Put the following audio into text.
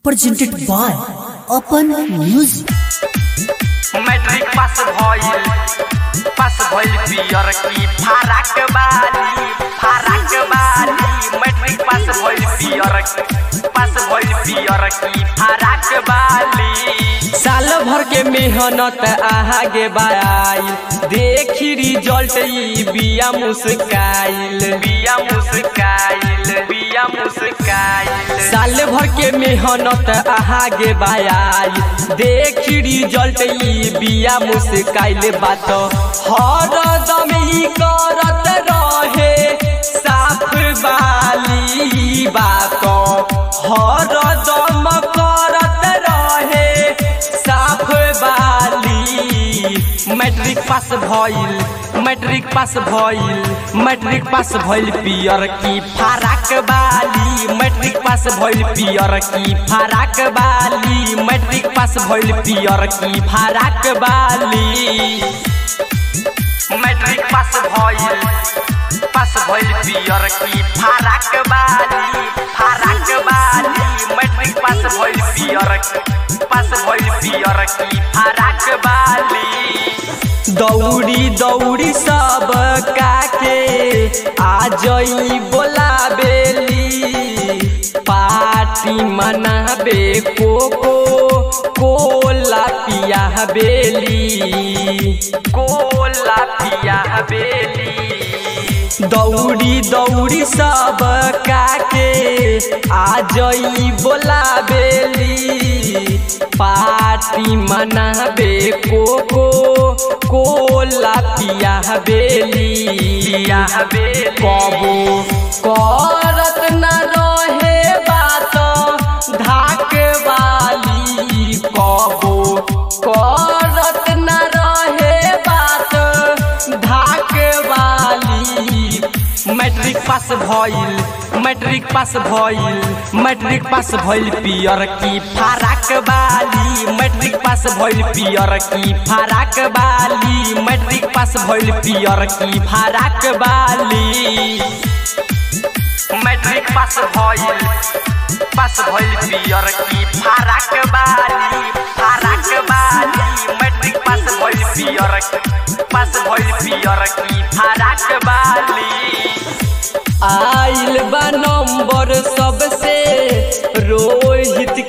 presented by Open Music. Matric pass भइल pass भइल पियर की फाराक बाली फाराक बाली मैट्रिक पास भइल पियर पास भइल पियर की फाराक बाली साल भर के मेहनत आगे बाई देखी रिजल्ट ई बिया मुस्काइल बिया मुस्काइल बिया मुस्काइल साल भर के मेहनत आगे बाई देखी रिजल्ट ई बिया मुस्काइल बात हर दम ई करत रहे साफ बाली बात हर दम करत रहे साफ बाली मैट्रिक पास भइल मैट्रिक पास भइल मैट्रिक पास भइल पियर की फाराक बाली मैट्रिक पास भइल पियर की फाराक बाली मैट्रिक पास भइल पियर की फाराक बाली मैट्रिक पास भइल पास भइल पियर की फाराक बाली फाराक बाली मैट्रिक पास भइल पियर पास भइल पियर की फाराक बाली दौड़ी दौड़ी सब काके आ जई बोलाबेली पार्टी मनाबे कोको कोला पिया बेली कोला पिया बेली दौड़ी दौड़ी सब काके आ जई बोलाबेली पार्टी मनाबे कोको कोला पिया बेली पिया बेली कबो करत न रहे बात धाक वाली कबो करत न रहे बात धाक वाली मैट्रिक पास भइल मैट्रिक पास भइल मैट्रिक पास भइल पियर की फाराक बाली मैट्रिक पास भइल पियर की फाराक बाली मैट्रिक पास भइल पियर की फाराक बाली मैट्रिक पास भइल पास भइल पियर की फाराक बाली फाराक बाली मैट्रिक पास भइल पियर पास भइल पियर की फाराक बाली आइल बा नंबर सबसे